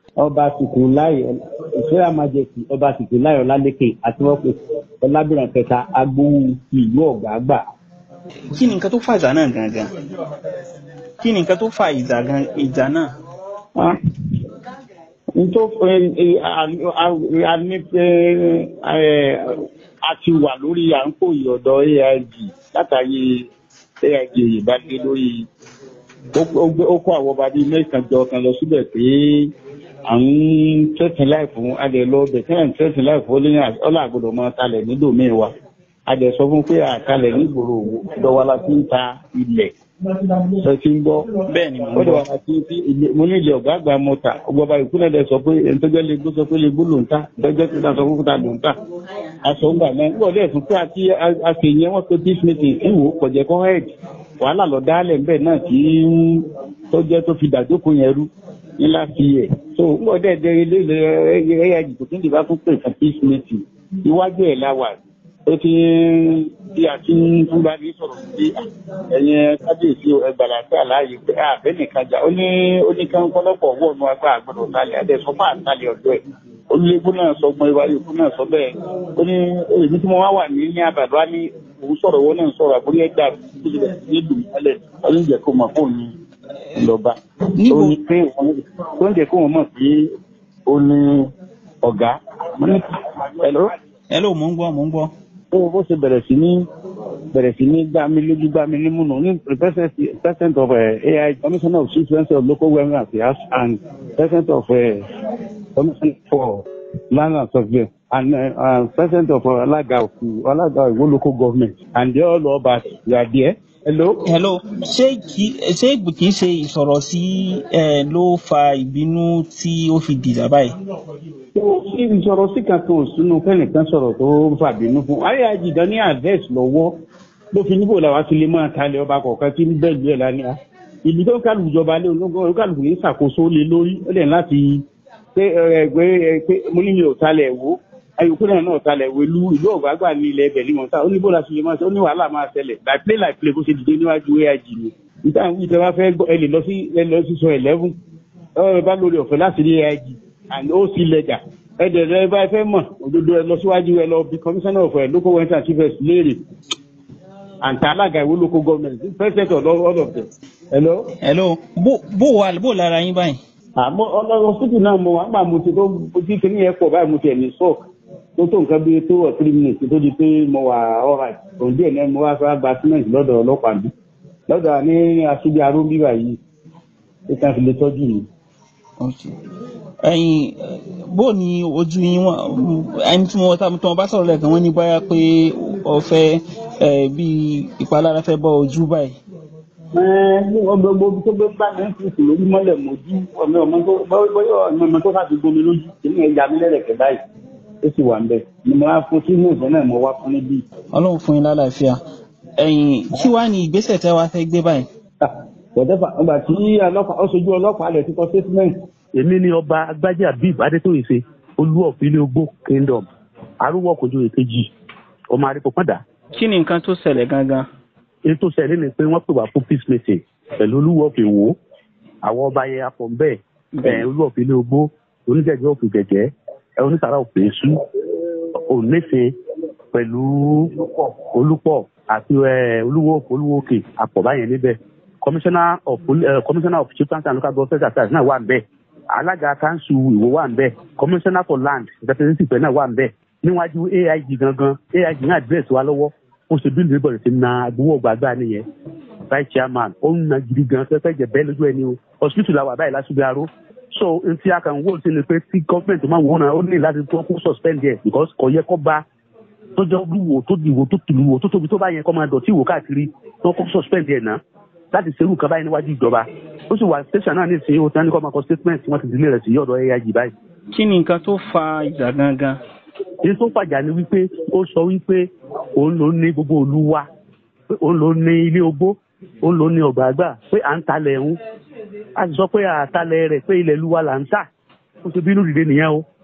ọba sìkò láì ìṣẹ́ra májèkì ọba sìkò láì ọlálékè àti wọ́n pe ọlábìrán kẹta agbowó ìlú ọ̀gbàgbà. kí ni nǹkan tó fa ìjà náà gangan kí ni nǹkan tó fa ìjà gan ìjà náà. nítorí a ní pé a ti wà lórí à ń kó ìyọ̀dọ̀ aig látàrí aig ìbádé lórí ó kó àwọn ọba bíi mẹ́sàn-án jọ kan lọ síbẹ̀ pé à ń tẹ̀sán láì fún adẹ lọ bẹ̀ tẹ́lẹ̀ ń tẹ̀sán láì fún ọlá àgbọ̀dọ̀ mọ́ talẹ̀ ní dòmíì wa adẹ sọ fún pé àtalẹ̀ nígboro òwò la fi ń ta ilẹ̀ sọ ti ń gbọ́ bẹ́ẹ̀ ni mo ń ó dọ̀ gbọ́ wá sí sí ilé mo ní ilé ọ̀gá àgbà mọ́ta ọgbọ́ba ìkúnlẹ̀ dẹ sọ pé ẹni tó jẹ́ lè gbó sọ pé lè gbó ló ń ta dọ́jọ́ tó ta sọ fún ta ló ń ta aṣọ ń gbà náà ń gbọ́ dẹ̀ tún pé àti àṣeyẹn wọn pé peace meeting ìwò kọ̀jẹ́ kọ́ head wàhálà lọ dálẹ̀ ń bẹ̀ náà tí tó jẹ́ tó fi dàjókòó yẹn rú ní láti yẹ so ń gbọ́ dẹ̀ dẹ̀ ilé ilé ẹ̀yà ìdìbò tó ń dìbò fún pé fún peace meeting iwájú ẹ̀ láwà ó ti ń bí a ti ń túbà ní sọ̀rọ̀ sí ẹ̀yẹn kábíyèsí ẹgbàlá sí àlàyé pé àbẹ́ nìkan jà ó ní ó ní kán kọ́lọ́pọ̀ wọ̀ ọ̀nù agbá àgbọ̀dọ̀ talẹ̀ adé sọ fún àtàlẹ̀ ọ̀dọ́ ẹ̀ olùlébú náà sọ gbọ́n ìwà yòókù náà sọ bẹ́ẹ̀ ó ní èmi tí mo wá wà ní ní àbàdo á ní òun sọ̀rọ̀ owó náà sọ̀rọ̀ àbúrò ẹ̀dá tó ti bẹ̀rẹ̀ sí ìlú mọ́lẹ̀ ọdún jẹ́ kó mọ̀ fóun ní ìlọ́ba Níbo? ó ní pé òun- tó ń jẹ́ kó wọn mọ̀ pé ó ní ọ̀gá mo ní ẹ̀lọ́ ẹ ló mò ń gbọ́ mò ń gbọ́. ó bó ṣe bẹ̀rẹ̀ sí ní bẹ̀rẹ̀ sí ní gbá mi lójú gbá mi nímú nù ní president president of uh, ai commissioner of chief minister of local government affairs and president of uh, commission for land and survey and uh, uh, president of uh, alaga of alaga iwo local government and they all over you are there hello. hello ṣé kì ṣé kì í ṣe ìsọ̀rọ̀ sí ẹ ló fa ìbínú tí ó fi dìjà báyìí. tó ṣe ìsọ̀rọ̀ sí kankan ò sínú kẹ́nìkan sọ̀rọ̀ tó ń fàbínú fún ayé àjìdán ní advice lọ́wọ́ ló fi níbò làwọn ti lè máa talẹ̀ ọba kọ̀ọ̀kan tí ń bẹ̀lú ẹ̀ lánàá ìlú tó ń kálù ìjọba lé ológun olúkálùkù yìí ṣàkóso lé lórí ó lẹ̀ láti pé ẹgbẹ́ pé mo ní mi ò talẹ̀ wò ayòkú náà náà talẹ̀ wò ìlú ìlú ọ̀gbàgbà ní ilẹ̀ ẹbẹ̀ ní mọ̀tá ó ní bó la ṣe lè máa ṣe ó ní wàhálà máa ṣẹlẹ̀ láì play láì play bó ṣe dìde níwájú aig ni níta àwọn ìjọba fẹ́ gbọ́ ẹ lè lọ sí ẹ lọ sí sọ eleven ẹ bá lórí ọ̀fẹ́ láti rí aig and ó sì lẹ́jà ẹ̀dẹ̀ rẹ bá fẹ́ mọ̀ òdodo ẹ lọ síwájú ẹ lọ bí commissioner of uh, local government and chief léèrè àǹtà alága ìwé local government president of all of them. hello. hello bó bó wà bó lára yín báyìí. àmọ́ ọlọ́run síkì náà mo wà nígbà mo ti tó ojú kìíní yẹn pọ̀ báyìí mo ti ẹ̀ ní sọ́ọ̀k tó tó nǹkan bíi two or three minutes tó di pé mo wà alright òun díẹ̀ náà mo wá fẹ́ gba cement lọ́dọ̀ ọlọ́pàá mi lọ́dọ̀ ní aṣíbi aró bíbà yìí ó kàn fi lè tọ́jú mi. Okay. ẹyin bó ni ojú yín wọn ẹni tí wọn tí wọn bá sọ̀rọ̀ lẹ́ẹ̀kan wọ́n ní báyà pé ọ̀fẹ́ ẹ bí ìpalára fẹ́ bọ́ ojú báyìí. ọmọ gbogbo tó gbé bá mi ń fi lórí mọ́lẹ̀ mojú ọmọ ọmọ tó bọ́yọ̀ ọmọ ọmọ tó sáfi gbomi lójú èmi ẹ̀ ya mi lẹ́rẹ̀kẹ́ báyìí ó sì wà ń bẹ̀ ni mo wá fún sínú ìfẹ́ náà mo wá fún níbí. ọlọ́run fún yín lálàáfíà ẹyin kí wàá ní ìgbésẹ̀ tẹ́ wàá fẹ́ gbé báyìí. wọ́dẹ́fà ọgbà tí ọlọ́pàá ó sojú ọlọ́pàá lẹ̀ ti kọ statement. èmi ni ọba agbájé abib adétòyèsè olú ọ̀fìlẹ ogbó kingdom arúgbó kojú èkejì ọmọ àríkòpọ̀dà kí ni nǹkan tó ṣẹlẹ̀ gangan. ètò ṣẹlẹ̀ ni pé wọ́n pè wá fún peace meeting pẹ̀lú olúwo ọ̀fìn wò àwọn ọba yẹn apọ̀ ń bẹ́ẹ̀ ẹ̀ olú ọ̀fìlẹ ogbó oníjẹ̀jẹ̀ ọ̀fìn jẹ̀jẹ̀ ẹ̀ onísàrà ọ̀fìn èṣù ònífin pẹ̀lú olúpọ̀ àti ẹ̀ olúwo olúwo òkè apọ̀ báyẹn níbẹ̀ commissioner of poli- uh, commissioner of chief council and local government affairs náà wà ń bẹ̀ alága kanṣu ìwò wà ń bẹ̀ commissioner for land representative náà wà ń bẹ̀ níwájú aig gangan aig náà address wa lọ́wọ́ ó ṣe bí lórí bọ̀dẹ̀ ti na agbowó gbàgbà nìyẹn vice chairman ó ń na gidi gan fẹ́fẹ́ jẹ bẹ́ẹ̀ lójú ẹni o hospital la wà báyìí lásùgbé aró so n tí a kàn wó sí ni pé tí gọ́ọ̀mẹ̀ntì máa wò náà ó ní láti tó kó suspend yẹ because kò yẹ kó bá tó jọ lúwo tó dìwò tó tìlúwo tó tóbi tó bá yẹn kó máa dọ̀tí ìwò káàkiri tó kó suspend yẹ náà láti ṣerú nǹkan báyìí níwájú ìjọba ó sì wà station náà ní ìsìn ó tán ní kó máa kọ statement wọn ti dílé rẹ̀ sí ọ̀dọ̀ aig báyìí. kí ni nǹkan tó fa ìjà gangan. èyí tó fàjà ni wípé ó sọ wípé òun ló ní gbogbo òlu wa pé òun ló ní ilé ogbó òun ló ní ọgbà àgbà pé à ń talẹ̀ ń a sì sọ pé àtalẹ̀ rẹ̀ pé ilẹ̀ ìlú wa là ń tà ó ṣe bínú dìde nìyẹn o